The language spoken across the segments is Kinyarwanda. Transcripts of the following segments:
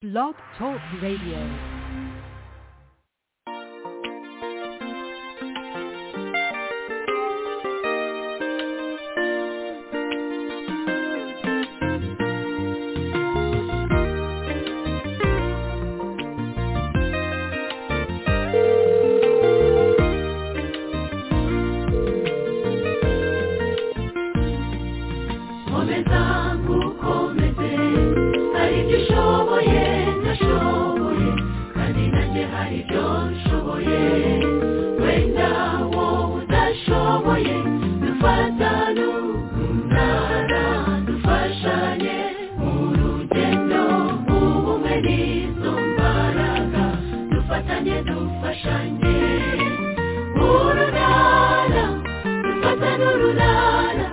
Blog Talk Radio. Komezangu komeze hari ibyo ushoboye ntashoboye kandi nanjye hari ibyo nshoboye wenda wowe udashoboye dufatane umunara dufashanye mu rugendo ubumwe n'izo mbaraga dufatanye dufashanye urunara dufatane urunara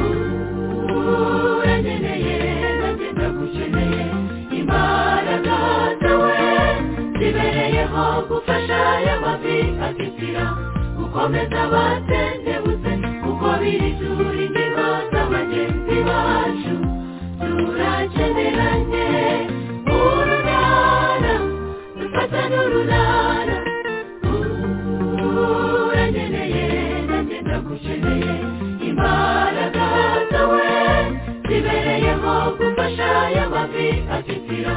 urangeneye nanjye ndagukeneye imbaraga zawe zibereyeho gufasha aya mavi atitira gukomeza batendebutse kuko biri turi ingingo za bagenzi bacu turakeneranye urunara dufata n'urunara urangeneye nanjye ndagukeneye imbaraga zawe zibereyeho gufasha aya mavi atitira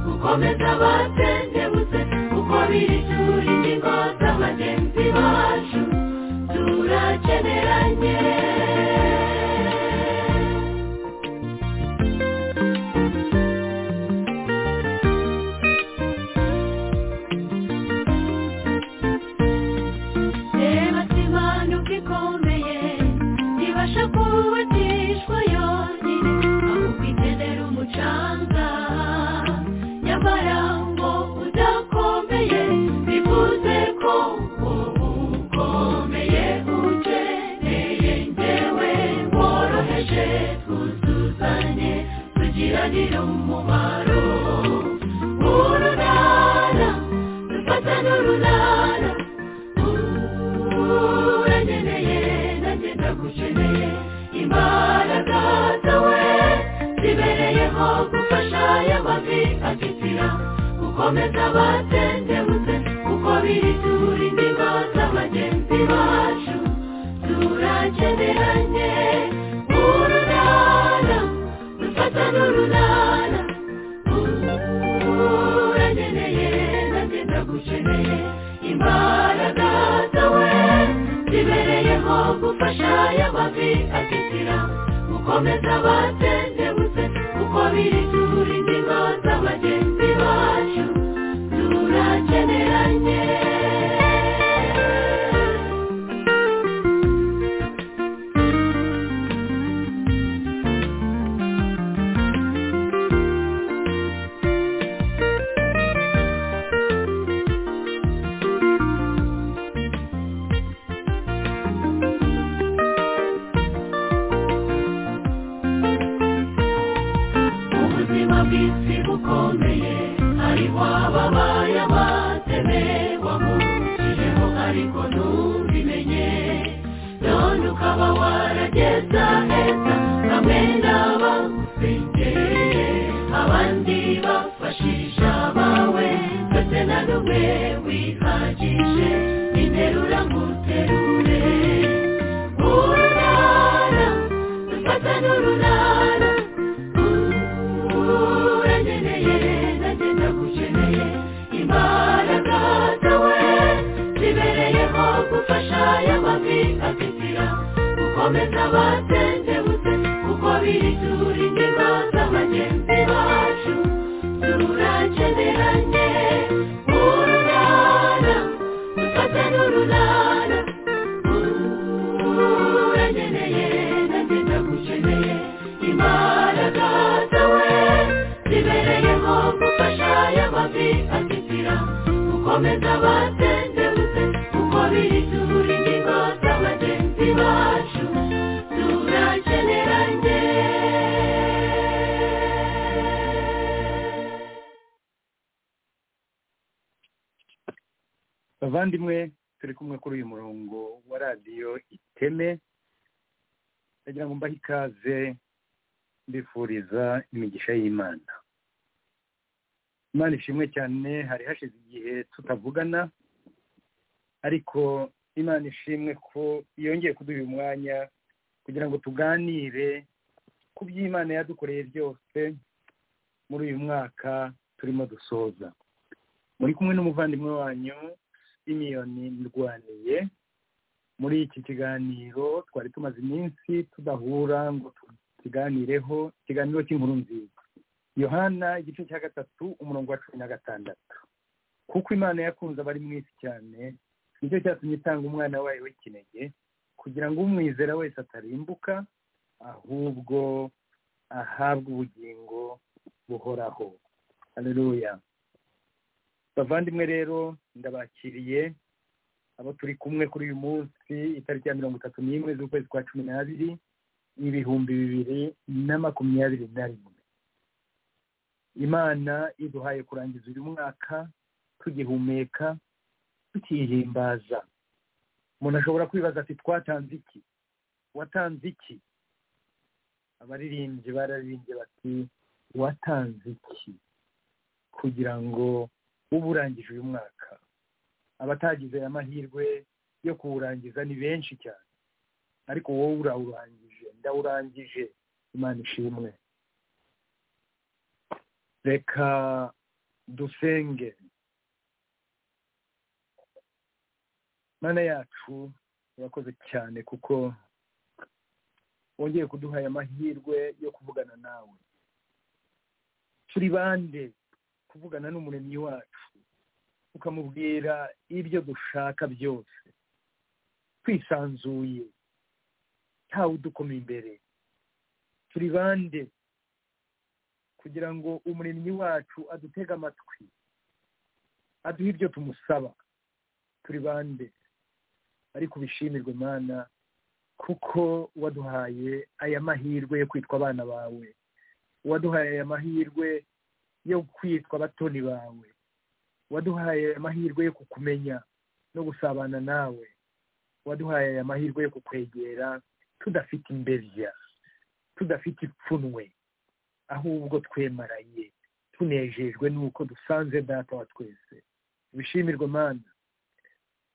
gukomeza batendebutse kuko biri turi ingingo za bagenzi bacu turakeneranye reba simanuka ikomeye ibasha kubatishwa yonyine aho kwitendera umucanga nyamara ngo udakomeye bivuze ko wowe ukomeye ukeneye njyewe woroheje twuzuzanye tugiranire umumaro urunara dufata n'urunara urangeneye nanjye ndagukeneye imbaraga zawe zibereyeho gufasha aya mavi atitira gukomeza batendebutse kuko biri turi ingingo z'abagenzi bacu turakeneranye urunara dufata n'urunara urangeneye nanjye ndagukeneye imbaraga zawe zibereyeho gufasha aya mavi atitira gukomeza batendebutse kuko biri turi ingingo z'abagenzi bacu turakeneranye ubuzima bw'isi bukomeye hariho ababaye abateme wamurukijeho ariko ntubimenye none ukaba warageza heza bamwe n'abagusengeye abandi bafashisha abawe ndetse na n'umwe wihagije interura nguterure urunara dufata n'urunara urangeneye nanjye ndagukeneye imbaraga zawe zibereyeho gufasha aya mavi atitira gukomeza batendebutse kuko biri turi ingingo z'abagenzi bacu turakeneranye urunara dufate n'urunara urangeneye nanjye ndagukeneye imbaraga zawe zibereyeho gufasha aya mavi atitira gukomeza batendebutse kuko biri turi ingingo z'abagenzi bacu turakeneranye bavandimwe turi kumwe kuri uyu murongo wa radiyo iteme ndagira ngo mbahe ikaze mbifuriza imigisha y'imana imana ishimwe cyane hari hashize igihe tutavugana ariko imana ishimwe ko yongeye kuduha uyu mwanya kugira ngo tuganire ku byo imana yadukoreye byose muri uyu mwaka turimo dusoza muri kumwe n'umuvandimwe wanyu simiyoni ndwaniye muri iki kiganiro twari tumaze iminsi tudahura ngo tuganireho ikiganiro cy'inkuru nziza yohana igice cya gatatu umurongo wa cumi na gatandatu kuko imana yakunze abari mu isi cyane nicyo cyatumye itanga umwana wayo w'ikinege kugira ngo umwizera wese atarimbuka ahubwo ahabwe ubugingo buhoraho hareruya bavandimwe rero ndabakiriye abo turi kumwe kuri uyu munsi itariki ya mirongo itatu n'imwe z'ukwezi kwa cumi n'abiri ibihumbi bibiri na makumyabiri na rimwe imana iduhaye kurangiza uyu mwaka tugihumeka tukihimbaza umuntu ashobora kwibaza ati twatanze iki watanze iki abaririmbyi bararirimbye bati watanze iki kugira ngo ube urangije uyu mwaka abatagize aya mahirwe yo kuwurangiza ni benshi cyane ariko wowe urawurangije ndawurangije imana ishimwe reka dusenge mana yacu urakoze cyane kuko wongeye kuduha aya mahirwe yo kuvugana nawe turi bande kuvugana n'umuremyi wacu ukamubwira ibyo dushaka byose twisanzuye ntawe udukoma imbere turi bande kugira ngo umuremyi wacu adutege amatwi aduhe ibyo tumusaba turi bande ariko ubishimirwe mana kuko waduhaye aya mahirwe yo kwitwa abana bawe waduhaye aya mahirwe yo kwitwa abatoni bawe waduhaye amahirwe yo kukumenya no gusabana nawe waduhaye aya mahirwe yo kukwegera tudafite imbebya tudafite ipfunwe ahubwo twemaranye tunejejwe n'uko dusanze data wa twese bishimirwe mana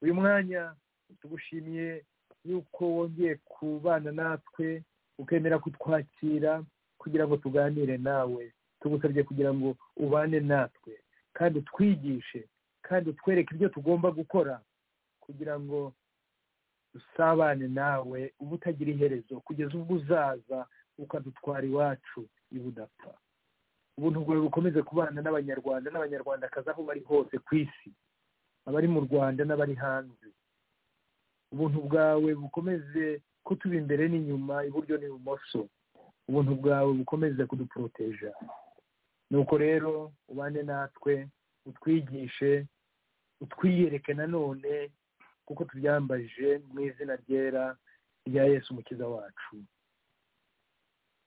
uyu mwanya tugushimiye yuko wongeye kubana natwe ukemera kutwakira kugira ngo tuganire nawe tugusabye kugira ngo ubane natwe kandi utwigishe kandi utwereke ibyo tugomba gukora kugira ngo dusabane nawe uba utagira iherezo kugeza ubwo uzaza ukadutwara iwacu niba udapfa ubuntu bwawe bukomeze kubana n'abanyarwanda n'abanyarwandakazi aho bari hose ku isi abari mu rwanda n'abari hanze ubuntu bwawe bukomeze kutuba imbere n'inyuma iburyo n'ibumoso ubuntu bwawe bukomeze kuduporoteja nuko rero ubane natwe utwigishe utwiyereke nanone kuko tubyambaje mu izina ryera rya yesu umukiza wacu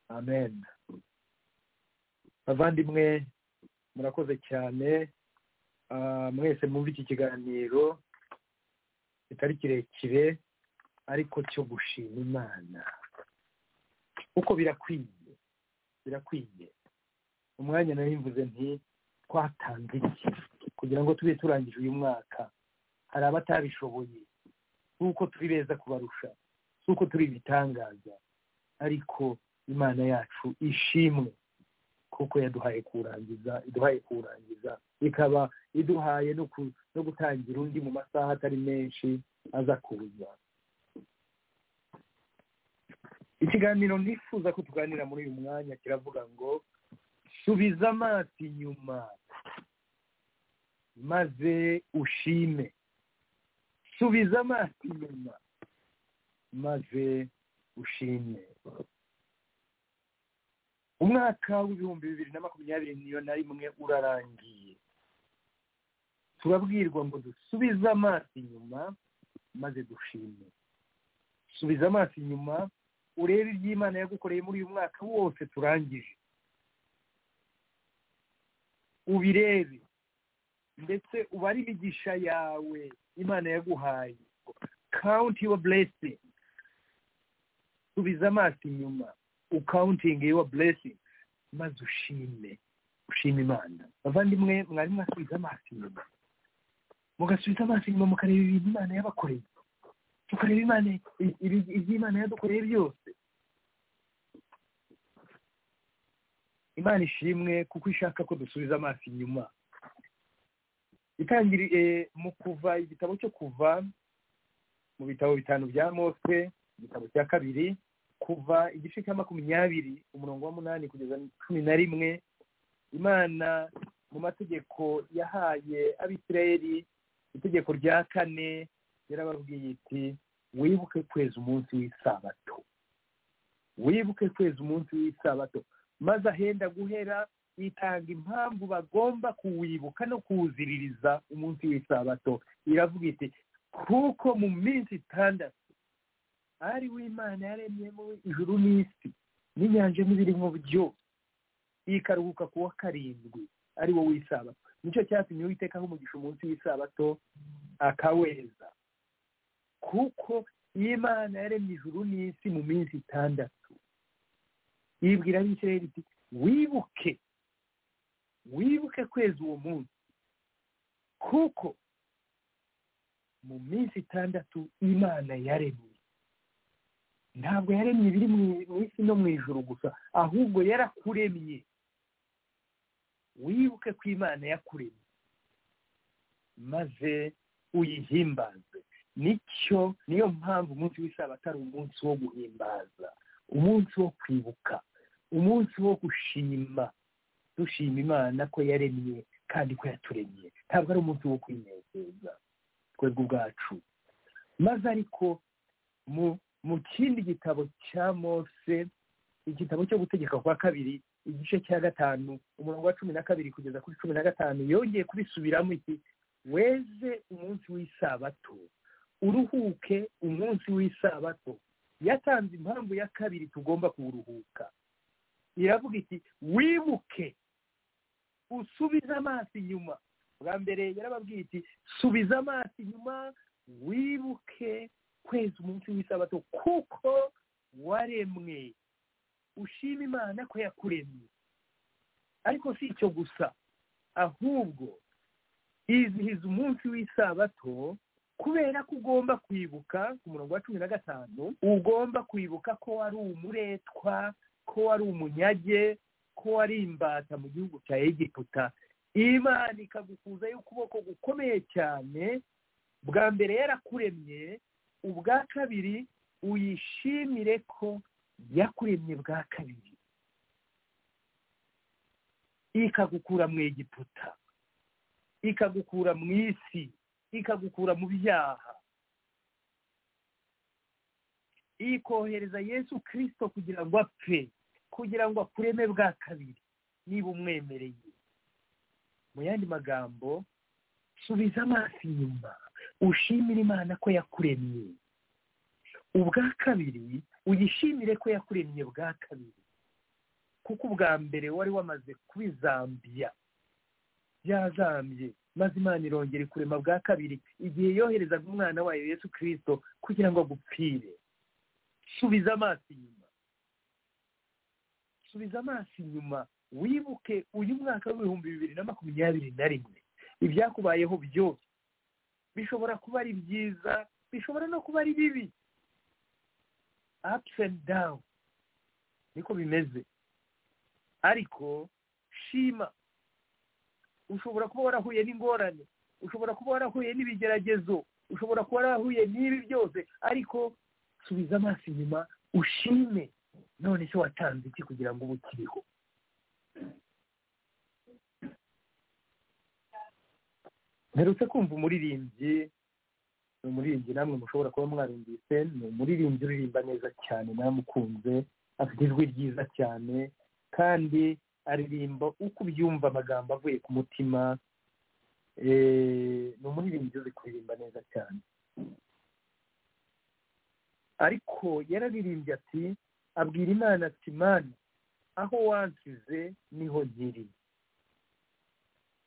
amen bavandimwe murakoze cyane mwese mwumva iki kiganiro kitari kirekire ariko cyo gushima imana kuko birakwiye birakwiye umwanya nari mvuze nti twatanze iki kugira ngo tube turangije uyu mwaka hari abatabishoboye si uko turi beza kubarusha si uko turi ibitangaza ariko imana yacu ishimwe kuko yaduhaye kuwurangiza iduhaye kuwurangiza ikaba iduhaye no gutangira undi mu masaha atari menshi aza kuza ikiganiro nifuza ko tuganira muri uyu mwanya kiravuga ngo subiza amaso inyuma maze ushime subiza amaso inyuma maze ushime umwaka w'ibihumbi bibiri na makumyabiri niyo na rimwe urarangiye turabwirwa ngo dusubize amaso inyuma maze dushime subiza amaso inyuma urebe iby'imana yagukoreye muri uyu mwaka wose turangije ubirebe ndetse ubare imigisha yawe imana yaguhaye kawunti yuwa buresingi subiza amaso inyuma ukawuntingi yuwa buresingi maze ushime dushima imana bavandimwe mwari mwasubiza amaso inyuma mugasubiza amaso inyuma mukareba ibintu imana yabakoreye tukareba imana i- ibi- ibyo imana yadukoreye byose imana ishimwe kuko ishaka ko dusubiza amaso inyuma itangiriye mu kuva igitabo cyo kuva mu bitabo bitanu bya mose igitabo cya kabiri kuva igice cya makumyabiri umurongo wa munani kugeza cumi na rimwe imana mu mategeko yahaye abisirayeli itegeko rya kane yarababwiye iti wibuke kweza umunsi w'isabato wibuke kweza umunsi w'isabato maze ahenda guhera itanga impamvu bagomba kuwibuka no kuwuziririza umunsi w'isabato iravuga iti kuko mu minsi itandatu ari w'imana yaremyemo ijuru n'isi n'inyanja n'ibirimo byose ikaruhuka ku wa karindwi ari wo w'isabato nicyo cyatumye uwitekaho umugisha umunsi w'isabato akaweza kuko imana yaremye ijuru n'isi mu minsi itandatu ibwira abisirayeli iti wibuke wibuke kweza uwo munsi kuko mu minsi itandatu imana yaremye ntabwo yaremye ibiri mu- mu isi no mu ijuru gusa ahubwo yarakuremye wibuke ko imana yakuremye maze uyihimbaze nicyo niyo mpamvu umunsi w'isabato ari umunsi wo guhimbaza umunsi wo kwibuka umunsi wo gushima dushima imana ko yaremye kandi ko yaturemye ntabwo ari umunsi wo kwinezeza twebwe ubwacu maze ariko mu mu kindi gitabo cya mose igitabo cyo gutegeka kwa kabiri igice cya gatanu umurongo wa cumi na kabiri kugeza kuri cumi na gatanu yongeye kubisubiramo iki weze umunsi w'isabato uruhuke umunsi w'isabato yatanze impamvu ya kabiri tugomba kuwuruhuka iravuga iti wibuke usubize amaso inyuma bwa mbere yarababwiye iti subiza amaso inyuma wibuke kweza umunsi w'isabato kuko waremwe ushima imana ko yakuremye ariko si icyo gusa ahubwo izihiza umunsi w'isabato kubera ko ugomba kwibuka ku murongo wa cumi na gatanu ugomba kwibuka ko wari umuretwa ko wari umunyage ko wari imbata mu gihugu cya egiputa imana ikagukuzayo ukuboko gukomeye cyane bwa mbere yarakuremye ubwa kabiri uyishimire ko yakuremye bwa kabiri ikagukura mu egiputa ikagukura mu isi ikagukura mu byaha ikohereza yesu kirisito kugira ngo apfe kugira ngo akureme bwa kabiri niba umwemereye mu yandi magambo subiza amaso inyuma ushimire imana ko yakuremye ubwa kabiri uyishimire ko yakuremye bwa kabiri kuko ubwa mbere wari wamaze kubizambya byazambye maze imana irongera ikurema bwa kabiri igihe yoherezaga umwana wayo yesu kirisito kugira ngo agupfire subiza amaso inyuma subiza amaso inyuma wibuke uyu mwaka w'ibihumbi bibiri na makumyabiri na rimwe ibyakubayeho byose bishobora kuba ari byiza bishobora no kuba ari bibi ups and down niko bimeze ariko shima ushobora kuba warahuye n'ingorane ushobora kuba warahuye n'ibigeragezo ushobora kuba warahuye n'ibi byose ariko subiza amaso inyuma ushime none se watanze iki kugira ngo ubu ukiriho mperutse kumva umuririmbyi ni umuririmbyi namwe mushobora kuba mwarumvise ni umuririmbyi uririmba neza cyane naramukunze afite ijwi ryiza cyane kandi aririmba uko ubyumva amagambo avuye ku mutima Eh, ni umuririmbyi uzi kuririmba neza cyane ariko yararirimbye ati abwira imana ati mana aho wansize niho nkiri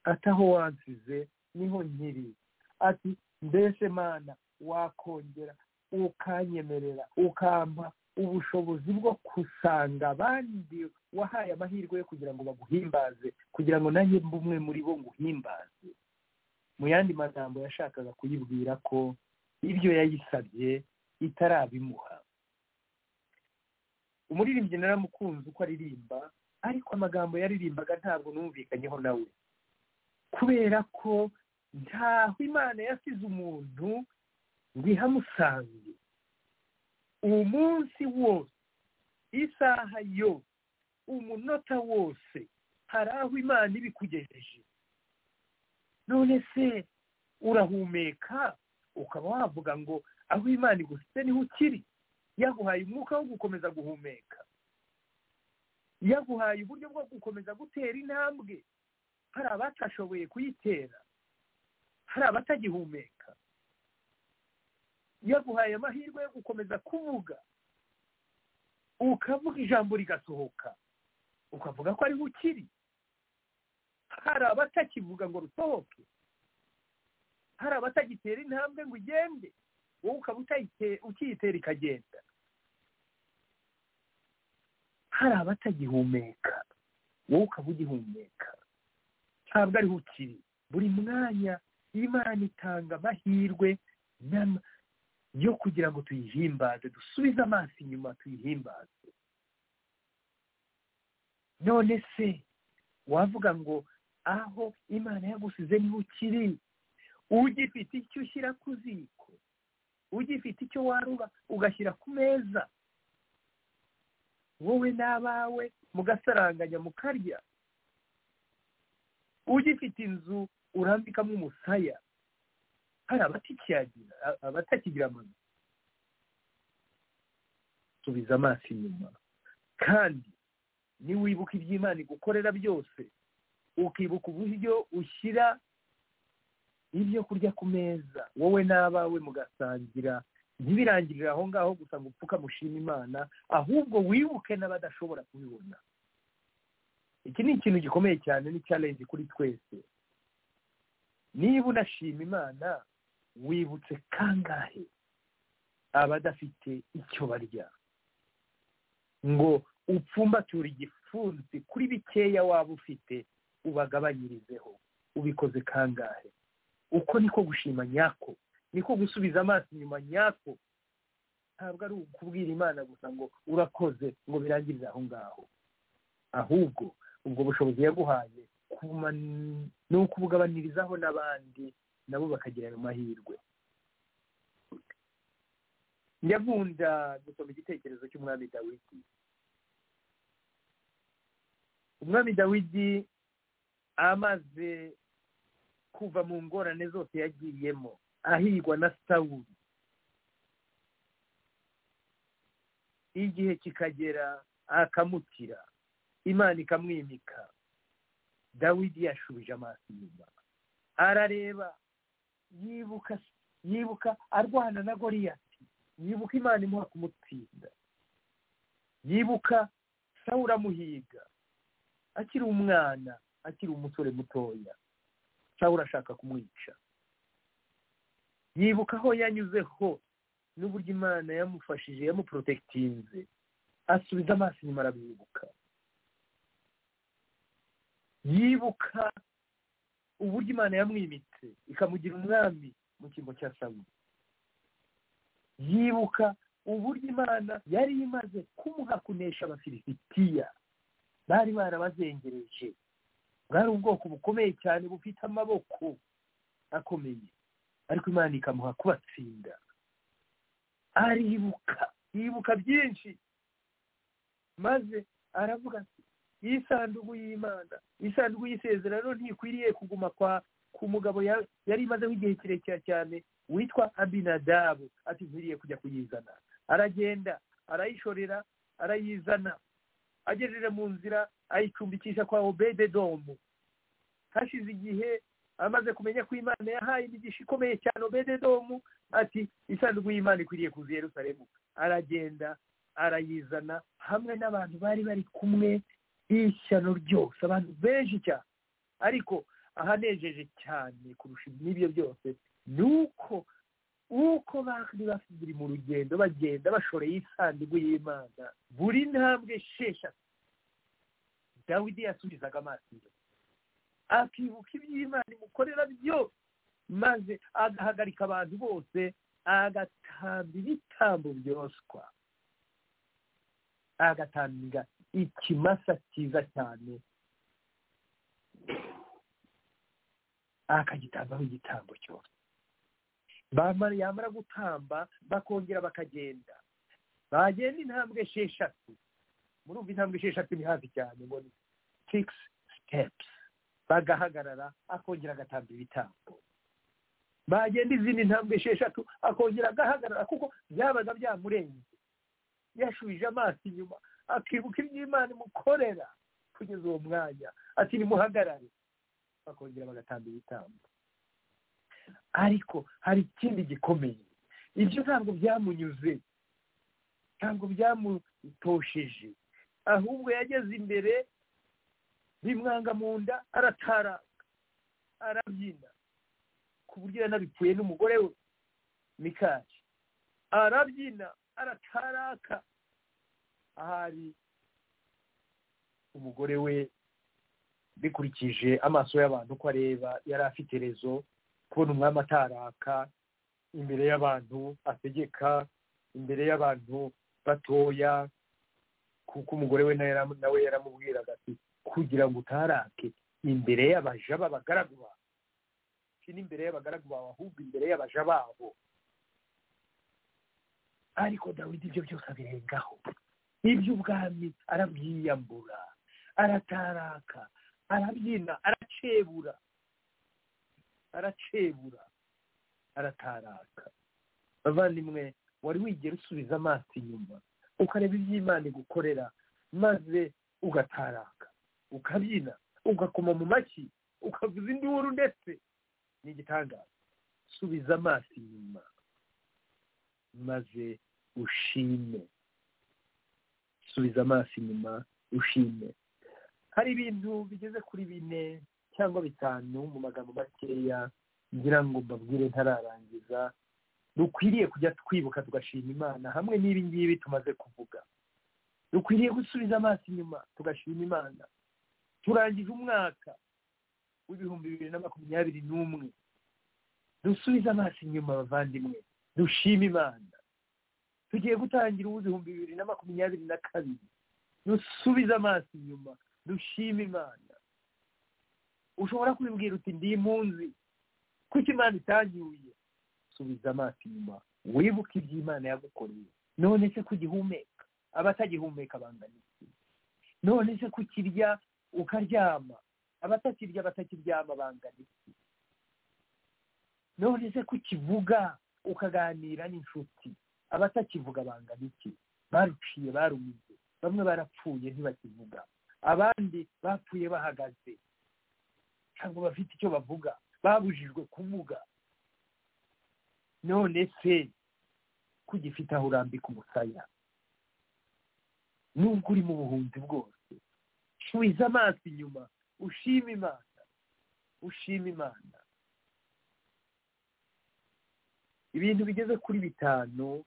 ati aho wansize niho nkiri ati mbese mana wakongera ukanyemerera ukampa ubushobozi bwo gusanga abandi wahaye amahirwe yo kugira ngo baguhimbaze kugira ngo nanjye mbe umwe muri bo nguhimbaze mu yandi magambo yashakaga kuyibwira ko ibyo yayisabye itarabimuha umuririmbyi naramukunze uko aririmba ariko amagambo yaririmbaga ntabwo numvikanyeho nawe kubera ko ntaho imana yasize umuntu ngo ihamusange umunsi wose isaha yose umunota wose hari aho imana ibikugejeje none se urahumeka ukaba wavuga ngo aho imana igufite niho ukiri yaguhaye umwuka wo gukomeza guhumeka yaguhaye uburyo bwo gukomeza gutera intambwe hari abatashoboye kuyitera hari abatagihumeka yaguhaye amahirwe yo gukomeza kuvuga ukavuga ijambo rigasohoka ukavuga ko ariho ukiri hari abatakivuga ngo rusohoke hari abatagitera intambwe ngo ugende wowe ukaba ukiyitera ikagenda hari abatagihumeka wowe ukaba ugihumeka ntabwo ariho ukiri buri mwanya imana itanga amahirwe yo kugira ngo tuyihimbaze dusubize amaso inyuma tuyihimbaze none se wavuga ngo aho imana yagusize niho ukiri ugifite icyo ushyira ku ziko ugifite icyo warura ugashyira ku meza wowe n'abawe mugasaranganya mukarya ugifite inzu urambikamo umusaya hari abatakiyagira abatakigira amazu subiza amaso inyuma kandi niwibuka iby'imana igukorera byose ukibuka uburyo ushyira ibyo kurya ku meza wowe n'abawe mugasangira ntibirangirire aho ngaho gusa ngo upfuka mushima imana ahubwo wibuke n'abadashobora kubibona iki ni ikintu gikomeye cyane ni challenge kuri twese niba unashima imana wibutse kangahe abadafite icyo barya ngo upfumbature igipfunsi kuri bikeya waba ufite ubagabanyirizeho ubikoze kangahe uko niko gushima nyako niko gusubiza amaso inyuma nyako ntabwo ari ukubwira imana gusa ngo urakoze ngo birangirire aho ngaho ahubwo ubwo bushobozi yaguhaye ni ukubugabanirizaho n'abandi nabo bakagira ayo mahirwe nyakunda gusoma igitekerezo cy'umwami dawidi umwami dawidi amaze kuva mu ngorane zose yagiyemo ahigwa na sawuri igihe kikagera akamukira imana ikamwimika dawidi yashubije amaso inyuma arareba yibuka yibuka arwana na goriyati yibuka imana imuha kumutsinda yibuka sawura amuhiga akiri umwana akiri umusore mutoya sawura ashaka kumwica yibuka aho yanyuze hose n'uburyo imana yamufashije yamuporotekitinze asubiza amaso inyuma arabibuka yibuka uburyo imana yamwimitse ikamugira umwami mu cyimbo cya sawuri yibuka uburyo imana yari imaze kumuha kunesha abafilisitiya bari barabazengereje bwari ubwoko bukomeye cyane bufite amaboko akomeye ariko imana ikamuha kubatsinda aribuka yibuka byinshi maze aravuga ati iyi sanduku y'imana iyi sanduku y'isezerano ntikwiriye kuguma kwa ku mugabo yari imazeho igihe kirekire cyane witwa abinadabu atikwiriye kujya kuyizana aragenda arayishorera arayizana agejeje mu nzira ayicumbikisha kwa obededomu hashize igihe amaze kumenya ko imana yahaye imigisha ikomeye cyane obededomu ati isanduku y'imana ikwiriye kuza i yerusalemu aragenda arayizana hamwe n'abantu bari bari kumwe ishyano ryose abantu benshi cyane ariko ahanejeje cyane kurusha n'ibyo byose ni uko uko bari bari mu rugendo bagenda bashoreye isanduku y'imana buri ntambwe esheshatu dawidi yasubizaga amaso inyuma akibuka iby'imana imukorera byose maze agahagarika abantu bose agatamba ibitambo byoswa agatanga ikimasa cyiza cyane akagitambaho igitambo cyose bamara yamara gutamba bakongera bakagenda bagenda intambwe esheshatu murumva intambwe esheshatu ni hafi cyane ngo ni sikisi sitepusi bagahagarara akongera agatamba ibitambo bagenda izindi ntambwe esheshatu akongera agahagarara kuko byabaga byamurenze yashubije amaso inyuma akibuka iby'imana imukorera kugeza uwo mwanya ati nimuhagarare bakongera bagatamba ibitambo ariko hari ikindi gikomeye ibyo ntabwo byamunyuze ntabwo byamutosheje ahubwo yageze imbere bimwanga mu nda aratara arabyina ku buryo yanabipfuye n'umugore we mikari arabyina arataraka ahari umugore we bikurikije amaso y'abantu uko areba yari afite rezo kubona umwami ataraka imbere y'abantu ategeka imbere y'abantu batoya kuko umugore we nawe yara- nawe yaramubwiraga ati kugira ngo utarake imbere y'abaja b'abagaragu bawe si n'imbere y'abagaragu bawe ahubwo imbere y'abaja babo ariko dawidi ibyo byose abirengaho iby'ubwami arabyiyambura arataraka arabyina aracebura aracebura arataraka bavandimwe wari wigera usubiza amaso inyuma ukareba iby'imana igukorera maze ugataraka ukabyina ugakoma mu mashyi ukavuza induru ndetse ni igitangaza subiza amaso inyuma maze ushime subiza amaso inyuma ushime hari ibintu bigeze kuri bine cyangwa bitanu mu magambo makeya ngira ngo mbabwire ntararangiza dukwiriye kujya twibuka tugashima imana hamwe n'ibi ngibi tumaze kuvuga dukwiriye gusubiza amaso inyuma tugashima imana turangije umwaka w'ibihumbi bibiri na makumyabiri n'umwe dusubize amaso inyuma abavandimwe dushime imana tugiye gutangira uw'ibihumbi bibiri na makumyabiri na kabiri dusubize amaso inyuma dushime imana ushobora kwibwira uti ndi impunzi kuko imana itanyuye subiza amaso inyuma wibuke iby'imana yagukoreye none se kugihumeka abatagihumeka bangana iki none se kukirya ukaryama abatakirya batakiryama bangana iki none se kukivuga ukaganira n'inshuti abatakivuga bangana iki baruciye barumize bamwe barapfuye ntibakivuga abandi bapfuye bahagaze ntabwo bafite icyo bavuga babujijwe kuvuga none se ko ugifite aho urambika umusaya nubwo uri mu buhunzi bwose subiza amaso inyuma ushima imana ushima imana ibintu bigeze kuri bitanu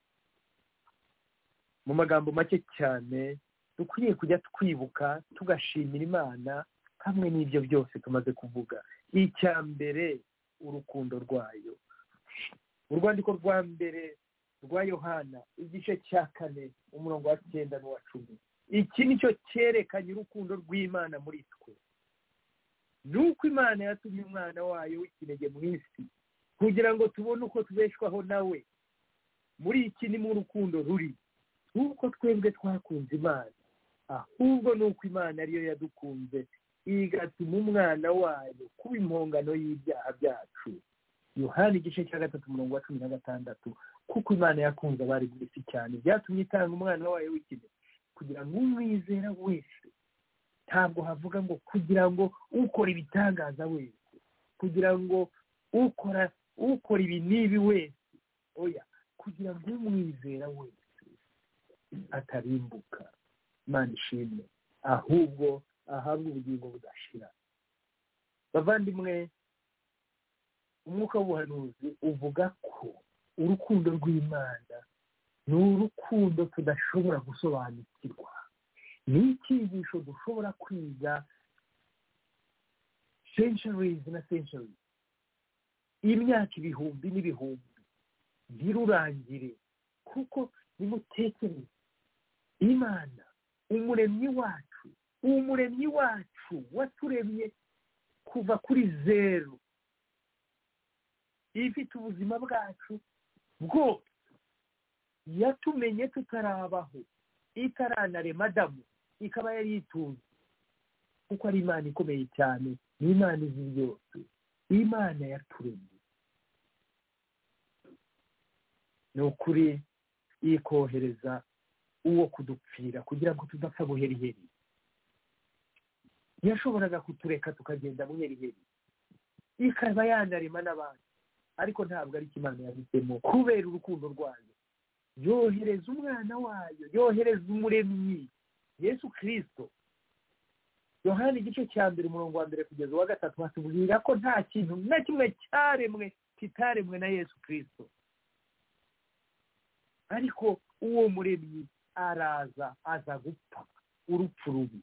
mu magambo make cyane dukwiriye kujya twibuka tugashimira imana hamwe n'ibyo byose tumaze kuvuga icya mbere urukundo rwayo mu rwandiko rwa mbere rwa yohana igice cya kane umurongo wa cyenda n'uwa cumi iki ni cyo cyerekanye urukundo rw'imana muri twe ni uko imana yatumye umwana wayo w'ikinege mu isi kugira ngo tubone uko tubeshwaho nawe muri iki ni mu rukundo ruri nk'uko twebwe twakunze imana ahubwo ni uko imana ariyo yadukunze igatuma umwana wayo kuba impongano y'ibyaha byacu yohani igice cya gatatu umurongo wa cumi na gatandatu kuko imana yakunze abari mu isi cyane byatumye itanga umwana wayo w'ikinege kugira ngo umwizera wese ntabwo havuga ngo kugira ngo ukora ibitangaza wese kugira ngo ukora ukora ibi n'ibi wese oya kugira ngo umwizera wese atarimbuka imana ishimwe ahubwo ahabwe ubugingo budashira bavandimwe umwuka w'ubuhanuzi uvuga ko urukundo rw'imana ni urukundo tudashobora gusobanukirwa ni icyigisho dushobora kwiga centuries na centuries imyaka ibihumbi n'ibihumbi birurangire kuko nimutekereze imana umuremyi wacu umuremyi wacu waturemye kuva kuri zeru ifite ubuzima bwacu bwose yatumenye tutarabaho itaranarema adamu ikaba yari yitunze kuko ari imana ikomeye cyane ni imana izi byose imana yaturemye ni ukuri ikohereza uwo kudupfira kugira ngo tudapfa buheriheri yashoboraga kutureka tukagenda buheriheri ikaba yanarema n'abantu ariko ntabwo ari imana yabitsemo kubera urukundo rwayo yohereza umwana wayo yohereza umuremyi yesu kirisito yohani igice cya mbere umurongo wa mbere kugeza uwa gatatu hatubwira ko nta kintu na kimwe cyaremwe kitaremwe na yesu kirisito ariko uwo muremyi araza aza gupfa urupfu rubi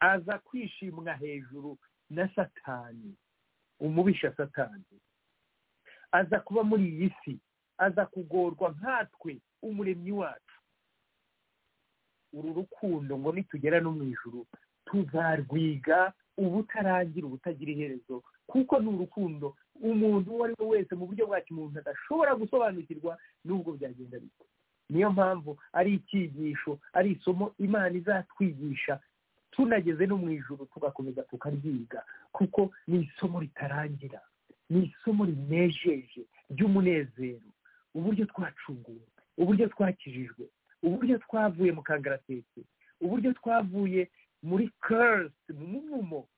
aza kwishimwa hejuru na satani umubisha satani aza kuba muri iyi si aza kugorwa nkatwe umuremyi wacu uru rukundo ngo nitugera no mu ijuru tuzarwiga ubutarangira ubutagira iherezo kuko ni urukundo umuntu uwo ari we wese mu buryo bwa kimuntu adashobora gusobanukirwa n'ubwo byagenda bite niyo mpamvu ari icyigisho ari isomo imana izatwigisha tunageze no mu ijoro tugakomeza tukaryiga kuko ni isomo ritarangira ni isomo rinejeje ry'umunezero uburyo twacunguwe uburyo twakijijwe uburyo twavuye mu kangaratete uburyo twavuye muri kerisi mu muvumo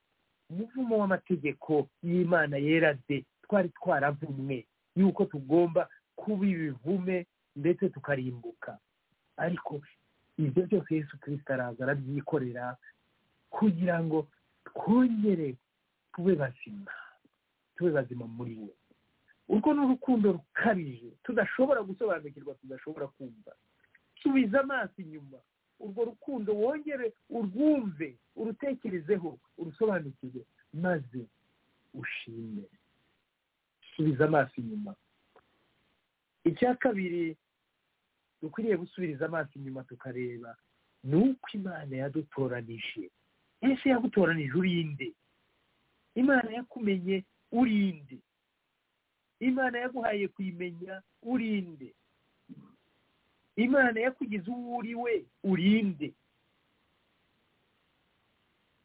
umuvumo w'amategeko y'imana yera de twari twaravumwe yuko tugomba kuba ibivume ndetse tukarimbuka ariko ibyo byose yesu kirisita araza arabyikorera kugira ngo twongere tube bazima tube bazima muri we urwo ni urukundo rukabije tudashobora gusobanukirwa tudashobora kumva subiza amaso inyuma urwo rukundo wongere urwumve urutekerezeho urusobanukirwe maze ushime subiza amaso inyuma icya kabiri dukwiriye gusubiriza amaso inyuma tukareba ni uko imana yadutoranije ese yagutoranije urinde imana yakumenye urinde imana yaguhaye kuyimenya urinde imana yakugize uwo uri we urinde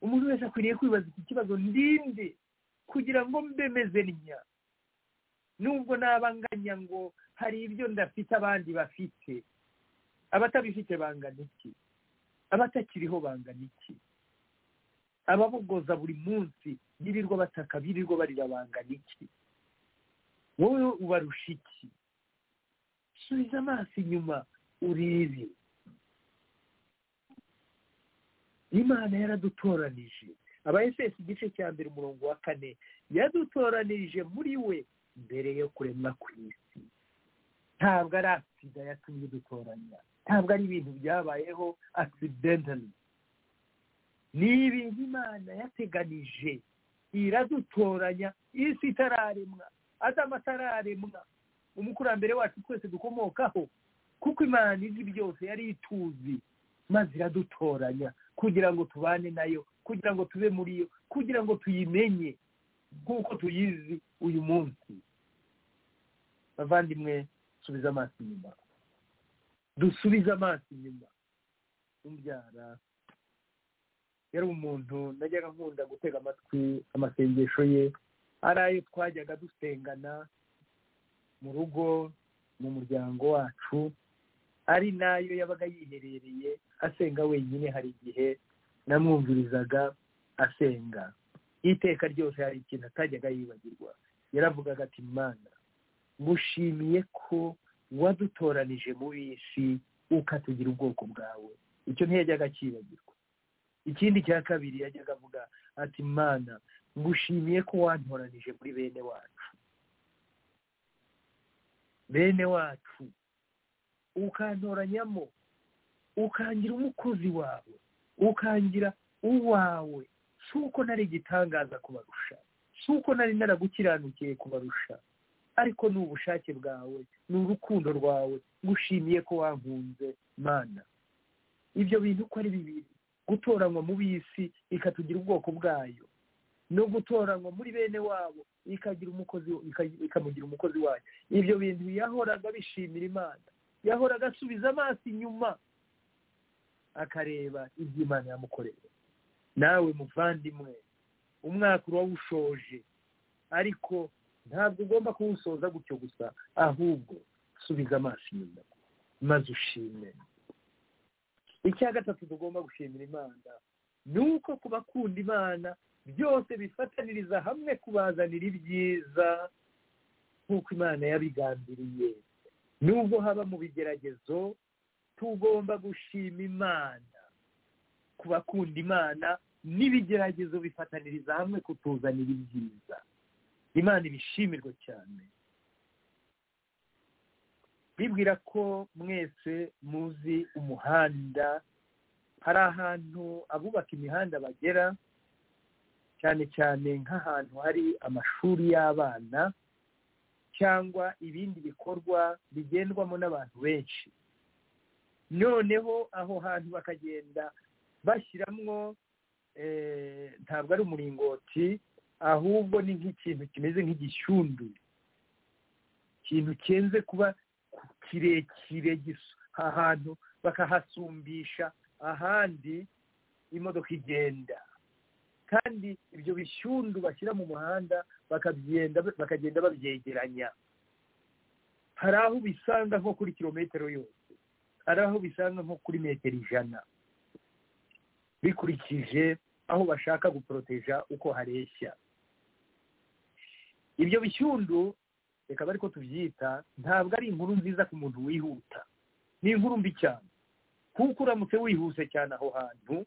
umuntu wese akwiriye kwibaza iki kibazo ndinde kugira ngo mbemeze ntya nubwo nabanganya ngo hari ibyo ndafite abandi bafite abatabifite bangana iki abatakiriho bangana iki ababogoza buri munsi birirwa bataka birirwa barira bangana iki wowe ubarusha iki subiza amaso inyuma urebe imana yaradutoranije abayesesi igice cya mbere umurongo wa kane yadutoranirije muri we mbere yo kuremwa ku isi ntabwo ari atsida yatumye dutoranya ntabwo ari ibintu byabayeho accidentally ni ibintu imana yateganije iradutoranya isi itararemwa adamu atararemwa umukurambere wacu twese dukomokaho kuko imana izi byose yari ituzi maze iradutoranya kugira ngo tubane nayo kugira ngo tube muri yo kugira ngo tuyimenye nk'uko tuyizi uyu munsi bavandimwe dusubize amaso inyuma dusubize amaso inyuma umbyara yari umuntu najyaga nkunda gutega amatwi amasengesho ye ari ayo twajyaga dusengana mu rugo mu muryango wacu ari nayo yabaga yiherereye asenga wenyine hari igihe namwumvirizaga asenga iteka ryose hari ikintu atajyaga yibagirwa yaravugaga ati mwana ngushimiye ko wadutoranije mu bisi ukatugira ubwoko bwawe icyo ntiyajyaga akibagirwa ikindi cya kabiri yajyaga avuga ati mana ngushimiye ko wantoranije muri bene wacu bene wacu ukantoranyamo ukangira umukozi wawe ukangira uwawe si uko nari igitangaza kubarusha si uko nari naragukiranukiye kubarusha ariko ni ubushake bwawe ni urukundo rwawe ngushimiye ko wankunze mana ibyo bintu uko ari bibiri gutoranywa mu bisi ikatugira ubwoko bwayo no gutoranywa muri bene wabo ikagira umukozi ika- ikamugira umukozi wayo ibyo bintu yahoraga bishimira imana yahoraga asubiza amaso inyuma akareba ibyo imana yamukoreye nawe muvandimwe umwaka uba wushoje ariko ntabwo ugomba kuwusoza gutyo gusa ahubwo subiza amaso inyuma maze ushime icya gatatu tugomba gushimira imana ni uko ku bakunda imana byose bifataniriza hamwe kubazanira ibyiza nk'uko imana yabigambiriye nubwo haba mu bigeragezo tugomba gushima imana ku bakunda imana n'ibigeragezo bifataniriza hamwe kutuzanira ibyiza imana ibishimirwe cyane bibwira ko mwese muzi umuhanda hari ahantu abubaka imihanda bagera cyane cyane nk'ahantu hari amashuri y'abana cyangwa ibindi bikorwa bigendwamo n'abantu benshi noneho aho hantu bakagenda bashyiramwo eh, ntabwo ari umuringoti ahubwo ni nk'ikintu kimeze nk'igishyundu ikintu cyenze kuba kirekire gisa ahantu bakahasumbisha ahandi imodoka igenda kandi ibyo bishyundu bashyira mu muhanda bakabyenda bakagenda babyegeranya hari aho ubisanga nko kuri kilometero yose hari aho ubisanga nko kuri metero ijana bikurikije aho bashaka guporoteja uko hareshya ibyo bishyundu reka bari ko tubyita ntabwo ari inkuru nziza ku muntu wihuta ni inkuru mbi cyane kuko uramutse wihuse cyane aho hantu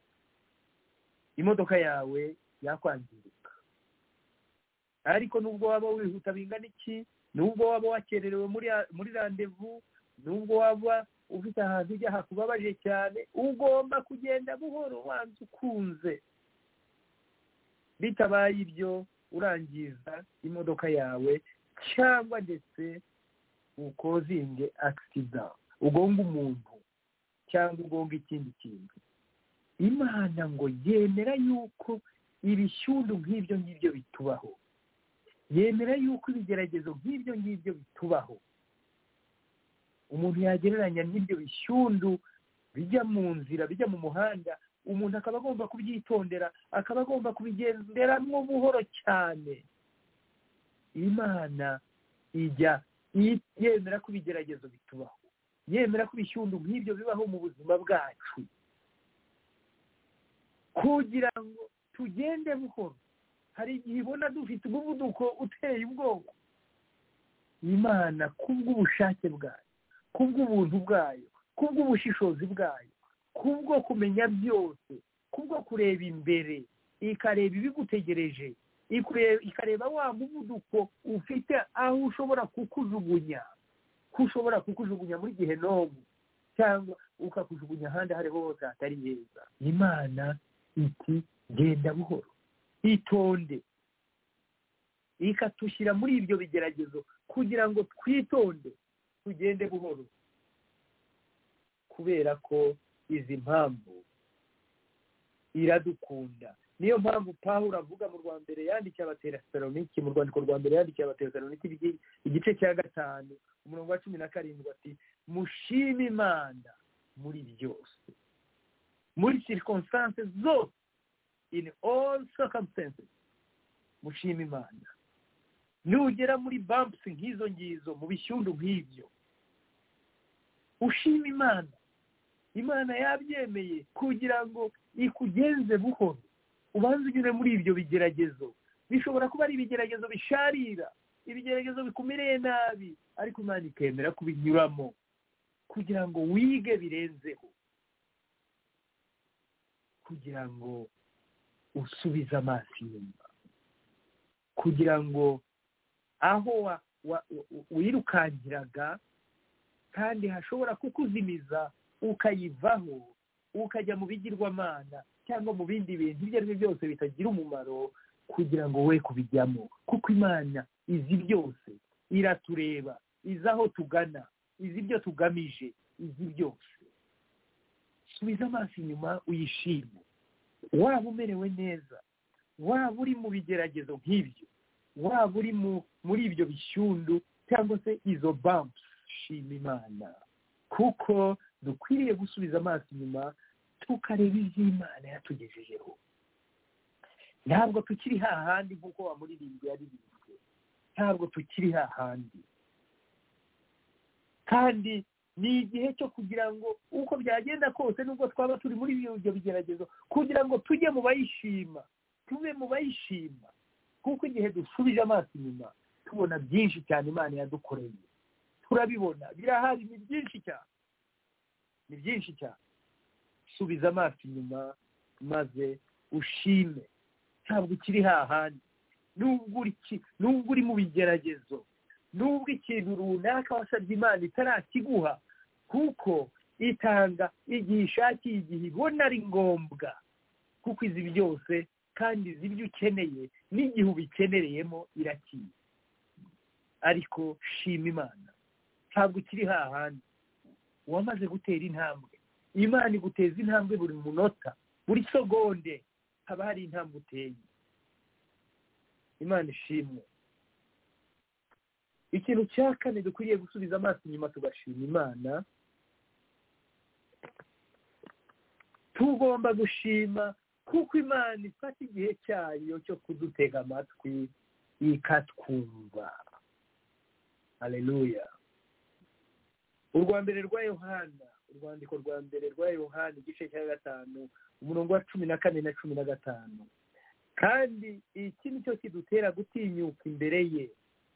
imodoka yawe yakwangirika ariko nubwo waba wihuta bingana iki nubwo waba wakererewe muri muri randevu nubwo waba ufite ahantu ujya hakubabaje cyane ugomba kugenda buhoro wanze ukunze bitabaye ibyo urangiza imodoka yawe cyangwa ndetse ukozinge akisida ugonga umuntu cyangwa ugonga ikindi kintu imana ngo yemera yuko ibishyundu nk'ibyo ngibyo bitubaho yemera yuko ibigeragezo nk'ibyo ngibyo bitubaho umuntu yagereranya n'ibyo bishyundu bijya mu nzira bijya mu muhanda umuntu akaba agomba kubyitondera akaba agomba kubigenderamo buhoro cyane imana ijya i- yemera ko ibigeragezo bitubaho yemera ko ibishyundu nk'ibyo bibaho mu buzima bwacu kugira ngo tugende buhoro hari igihe ibona dufite umuvuduko uteye ubwoko imana kubw'ubushake bwayo kubw'ubuntu bwayo kubw'ubushishozi bwayo kubwo kumenya byose kubwo kureba imbere ikareba ibigutegereje ikure- ikareba wa muvuduko ufite aho ushobora kukujugunya ko ushobora kukujugunya muri gihe n'ubu cyangwa ukakujugunya ahandi aho ariho hose hatari heza imana iti genda buhoro itonde ikatushyira muri ibyo bigeragezo kugira ngo twitonde tugende buhoro kubera ko izi mpamvu iradukunda niyo mpamvu pawulo avuga mu rwa mbere yandikiye abatesaloniki mu rwandiko rwa mbere yandikiye abatesaloniki igi- igice cya gatanu umurongo wa cumi na karindwi ati mushime imana muri byose muri circumstance zose in all circumstances mushime imana nugera muri bumps nk'izo ngizo mu bishyundu nk'ibyo ushime imana imana yabyemeye kugira ngo ikugenze buhoro ubanza unyure muri ibyo bigeragezo bishobora kuba ari ibigeragezo bisharira ibigeragezo bikumereye nabi ariko imana ikemera kubinyuramo kugira ngo wige birenzeho kugira ngo usubize amaso inyuma kugira ngo aho wa- wa- wa- wirukankiraga kandi hashobora kukuzimiza ukayivaho ukajya mu bigirwamana cyangwa mu bindi bintu ibyo ari byo byose bitagira umumaro kugira ngo we kubijyamo kuko imana izi byose iratureba izi aho tugana izi ibyo tugamije izi byose subiza amaso inyuma uyishime waba umerewe neza waba uri mu bigeragezo nk'ibyo waba uri mu muri ibyo bishyundu cyangwa se izo bampusi shima imana kuko dukwiriye gusubiza amaso inyuma tukareba iby'imana yatugejejeho ntabwo tukiri hahandi nk'uko wamuririmbyi yaririmbye ntabwo tukiri hahandi kandi ni igihe cyo kugira ngo uko byagenda kose nubwo twaba turi muri ibyo bigeragezo kugira ngo tujye mu bayishima tube mu bayishima kuko igihe dusubije amaso inyuma tubona byinshi cyane imana yadukoreye turabibona birahari ni byinshi cyane ni byinshi cyane subiza amaso inyuma maze ushime ntabwo ukiri hahandi nubwo uri ki- nubwo uri mu bigeragezo nubwo ikintu runaka wasabye imana itarakiguha kuko itanga igihe ishakiye igihe ibona ari ngombwa kuko izi byose kandi izi ibyo ukeneye n'igihe ubikenereyemo irakiye ariko shima imana ntabwo ukiri hahandi wamaze gutera intambwe imana iguteza intambwe buri munota buri segonde haba hari intambwe uteye imana ishimwe ikintu cya kane dukwiriye gusubiza amaso inyuma tugashima imana tugomba gushima kuko imana ifata igihe cyayo cyo kudutega amatwi ikatwumva aleluya urwa mbere rwa yohana urwandiko rwa mbere rwa yohana igice cya gatanu umurongo wa cumi na kane na cumi na gatanu kandi iki ni cyo kidutera gutinyuka imbere ye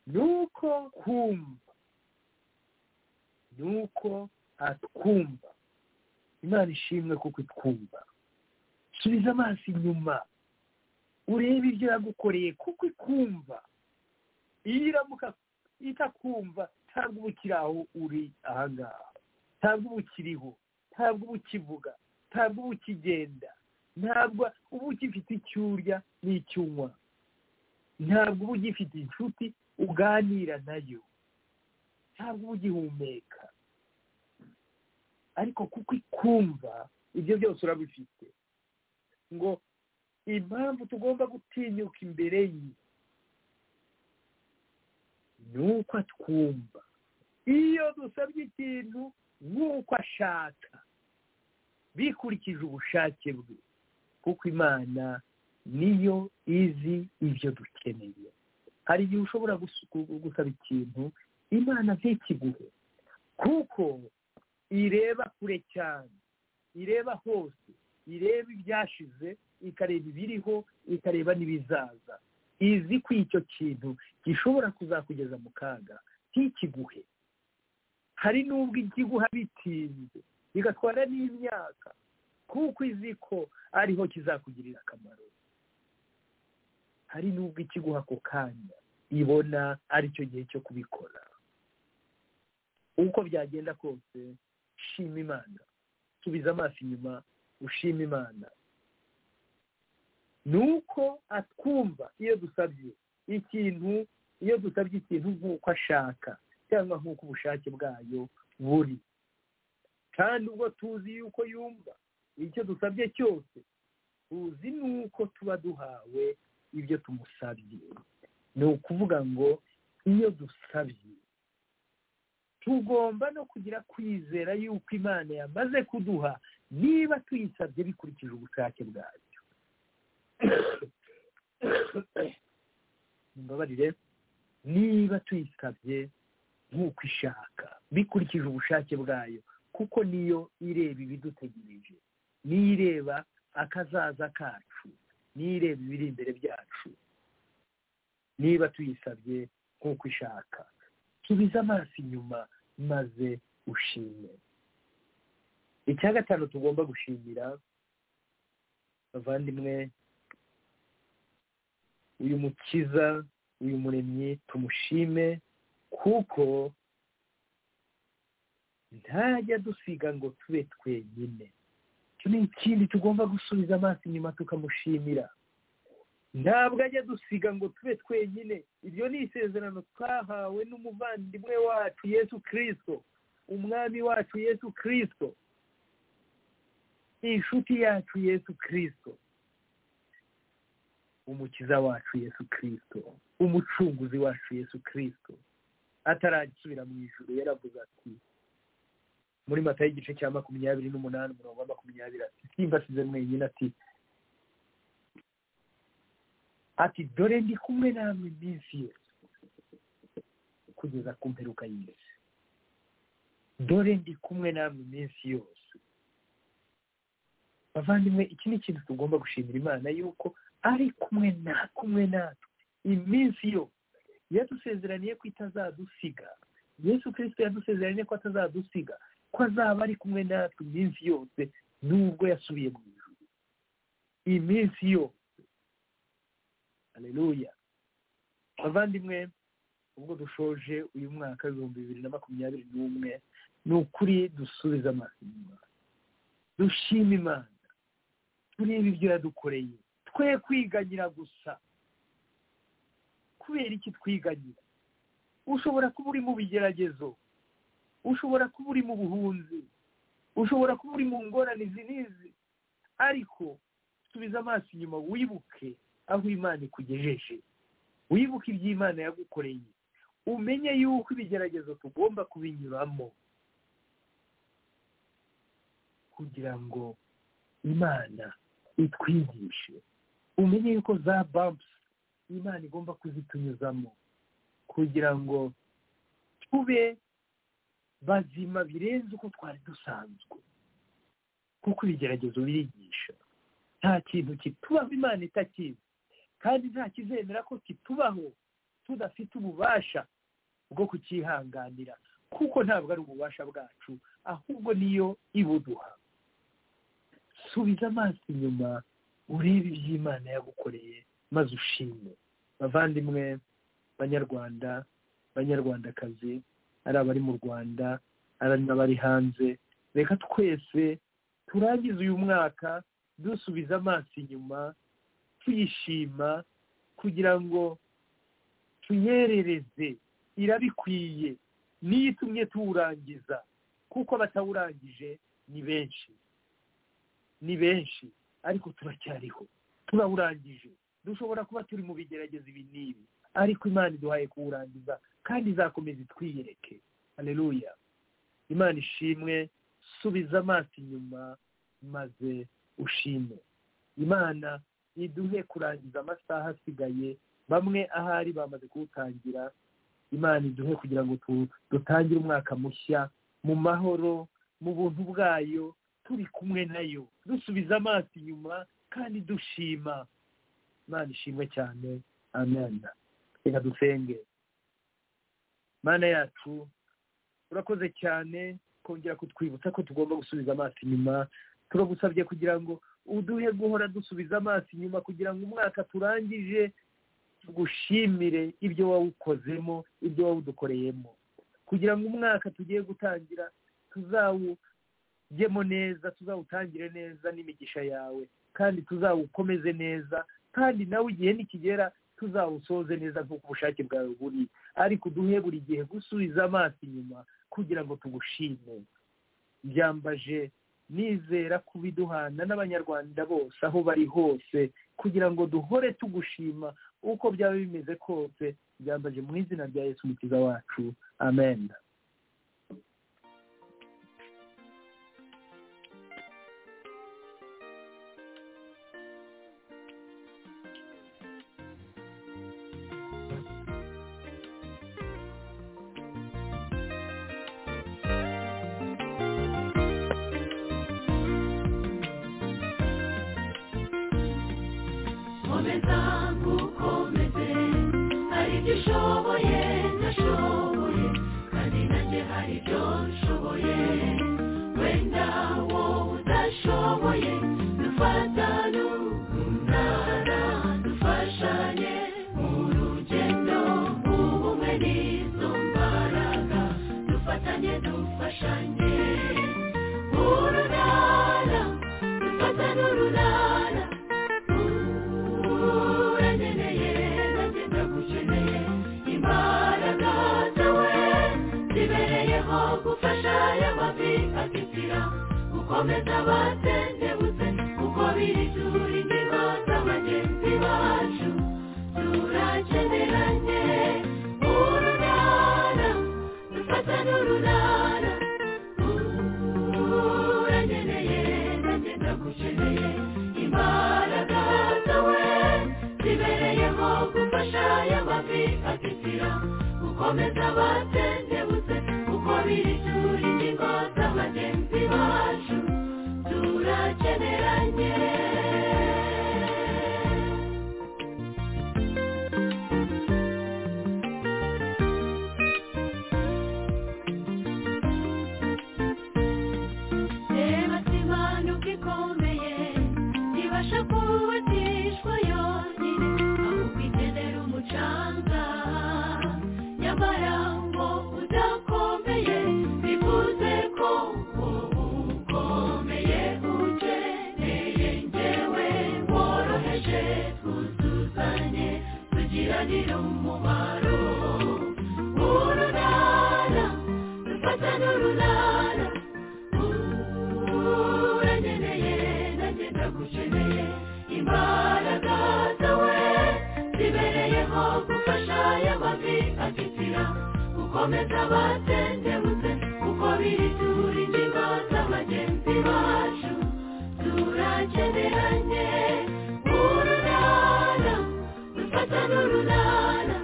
ni uko kumva ni uko atwumva imana ishimwe kuko itwumva subiza amaso inyuma urebe ibyo yagukoreye kuko ikumva iyo iramuka itakumva ntabwo uba ukiri aho uri ahangaha ntabwo uba ukiriho ntabwo uba ukivuga ntabwo uba ukigenda ntabwo uba ugifite icyo urya n'icyo unywa ntabwo uba ugifite inshuti uganira nayo ntabwo uba ugihumeka ariko kuko ikumva ibyo byose urabifite ngo impamvu tugomba gutinyuka imbere ye ni uko atwumva iyo dusabye ikintu nk'uko ashaka bikurikije ubushake bwe kuko imana niyo izi ibyo dukeneye hari igihe ushobora gusu- gu- gusaba ikintu imana ntikiguhe kuko ireba kure cyane ireba hose ireba ibyashize ikareba ibiriho ikareba n'ibizaza izi ko icyo kintu gishobora kuzakugeza mu kaga ntikiguhe hari n'ubwo ikiguha bitinze bigatwara n'imyaka kuko izi ko ariho kizakugirira akamaro hari n'ubwo ikiguha ako kanya ibona aricyo gihe cyo kubikora uko byagenda kose shima imana subiza amaso inyuma ushima imana ni uko atwumva iyo dusabye ikintu iyo dusabye ikintu nk'uko ashaka cyangwa nk'uko ubushake bwayo buri kandi ubwo tuzi yuko yumva icyo dusabye cyose tuzi nuko tuba duhawe ibyo tumusabye ni ukuvuga ngo iyo dusabye tugomba no kugira kwizera yuko imana yamaze kuduha niba tuyisabye bikurikije ubushake bwayo mbabarire niba tuyisabye nk'uko ishaka bikurikije ubushake bwayo kuko niyo ireba ibidutegereje niyo ireba akazaza kacu niyo ireba ibiri imbere byacu niba tuyisabye nk'uko ishaka subiza amaso inyuma maze ushime icya gatanu tugomba gushimira bavandimwe uyu mukiza uyu muremyi tumushime kuko ntajya dusiga ngo tube twenyine icyo ni ikindi tugomba gusubiza amaso inyuma tukamushimira ntabwo ajya dusiga ngo tube twenyine iryo ni isezerano twahawe n'umuvandimwe wacu yesu kirisito umwami wacu yesu kirisito inshuti yacu yesu kirisito umukiza wacu yesu kirisito umucunguzi wacu yesu kirisito ataragisubira mu ijoro yaravuze ati muri mata y'igice cya makumyabiri n'umunani umurongo wa makumyabiri ati simbasize mwenyine ati ati dore ndi kumwe namwe iminsi yose kugeza ku mperuka y'isi dore ndi kumwe namwe iminsi yose bavandimwe iki ni ikintu tugomba gushimira imana yuko ari kumwe na kumwe natwe iminsi yose yadusezeraniye ko itazadusiga yesu kirisito yadusezeraniye ko atazadusiga ko azaba ari kumwe natwe iminsi yose nubwo yasubiye mu ijuru iminsi yose aleluya abavandimwe ubwo dushoje uyu mwaka w'ibihumbi bibiri na makumyabiri n'umwe ni ukuri dusubiza amaso inyuma dushima imana turebe ibyo yadukoreye twe kwiganyira gusa kubera iki twiganyira ushobora kuba uri mu bigeragezo ushobora kuba uri mu buhunzi ushobora kuba uri mu ngorane izi n'izi ariko subiza amaso inyuma wibuke aho imana ikugejeje wibuke ibyo imana yagukoreye umenye yuko ibigeragezo tugomba kubinyuramo kugira ngo imana itwigishe umenye yuko za bampusi imana igomba kuzitunyuzamo kugira ngo tube bazima birenze uko twari dusanzwe kuko ibigeragezo birigisha nta kintu kitubaho imana itakizi kandi nta kizemera ko kitubaho tudafite ububasha bwo kucyihanganira kuko ntabwo ari ububasha bwacu ahubwo niyo ibuduha subiza amaso inyuma urebe ibyo imana yagukoreye maze ushime bavandimwe banyarwanda banyarwandakazi ari abari mu rwanda ari n'abari hanze reka twese turangize uyu mwaka dusubiza amaso inyuma tuyishima kugira ngo tuyerereze irabikwiye niyo itumye tuwurangiza kuko abatawurangije ni benshi ni benshi ariko turacyariho turawurangije dushobora kuba turi mu bigerageza ibi n'ibi ariko imana iduhaye kuwurangiza kandi izakomeza itwiyereke hareruya imana ishimwe subiza amaso inyuma maze ushime imana iduhe kurangiza amasaha asigaye bamwe ahari bamaze kuwutangira imana iduhe kugira ngo dutangire umwaka mushya mu mahoro mu buntu bwayo turi kumwe nayo dusubiza amaso inyuma kandi dushima imana ishimwe cyane amen reka dusenge mana yacu urakoze cyane kongera kutwibutsa ko tugomba gusubiza amaso inyuma turagusabye kugira ngo uduhe guhora dusubiza amaso inyuma kugira ngo umwaka turangije tugushimire ibyo wawukozemo ibyo wawudukoreyemo kugira ngo umwaka tugiye gutangira tuzawugemo neza tuzawutangire neza n'imigisha yawe kandi tuzawukomeze neza kandi nawe igihe nikigera tuzawusoze neza nk'uko ubushake bwawe buri ariko uduhe buri gihe gusubiza amaso inyuma kugira ngo tugushime byambaje nizera kubiduhana n'abanyarwanda bose aho bari hose kugira ngo duhore tugushima uko byaba bimeze kose byambaje mu izina rya yesu umukiza wacu amen komeza ngukomeze hari ibyo ushoboye ndashoboye kandi nanjye hari ibyo nshoboye wenda wowe udashoboye dufatane umunara dufashanye mu rugendo ubumwe n'izo mbaraga komeza batendebutse kuko biri turi ingingo za bagenzi bacu turakeneranye urunana dufatane urunana uranyeneye nanjye ndagukeneye imbaraga zawe zibereyeho gufasha y'amavi atitira gukomeza batendebutse kuko biri turi ingingo za bagenzi bacu turakeneranye reba simanuka ikomeye ntibasha kubatishwa yonyine ahubwo ikenera umucanga nyamara ngo udakomeye bivuze ko uwo ukomeye ukeneye ngewe woroheje twuzuzanye tugiranire umumaro urunana dufatane urunana uranyeneye nanjye ndagukeneye imbaraga zawe zibereyeho gufasha y'amavi atitira gukomeza batendebutse kuko biri turi ingingo z'abagenzi bacu turakeneranye urunana dufatane urunana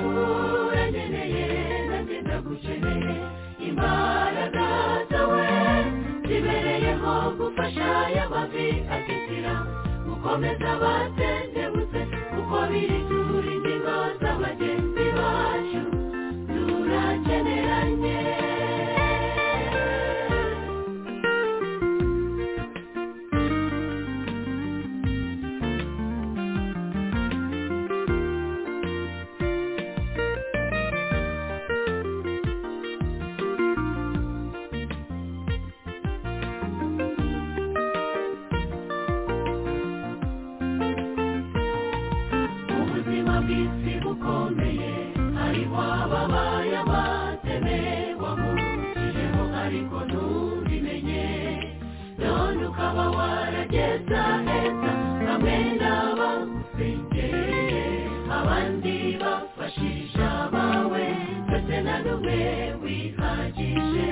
uranyeneye nanjye ndagukeneye imbaraga zawe zibereyeho gufasha y'amavi atitira gukomeza batendebutse kuko biri turi ingingo z'abagenzi bacu turakeneranye ubuzima bw'isi bukomeye hariho ababaye abateme wamucijeho ariko ntubimenye none ukaba warageza heza bamwe n'abagusengereye abandi bafashije abawe ndetse na n'umwe wihagije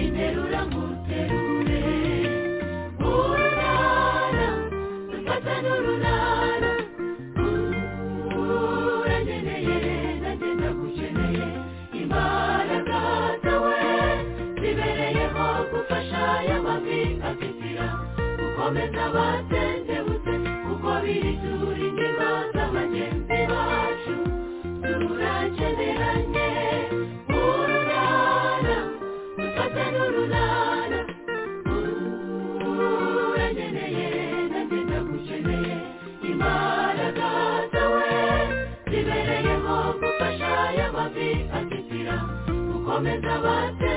interura nguterure urunana dufata n'urunana uranyeneye nanjye ndagukeneye imbaraga zawe zibereyeho gufasha y'amavi atitira gukomeza batendebutse kuko biri turi ingingo z'abagenzi bacu turakeneranye urunana dufate n'urunana uranyeneye nanjye ndagukeneye imbaraga zawe zibereyeho gufasha y'amavi atitira gukomeza bate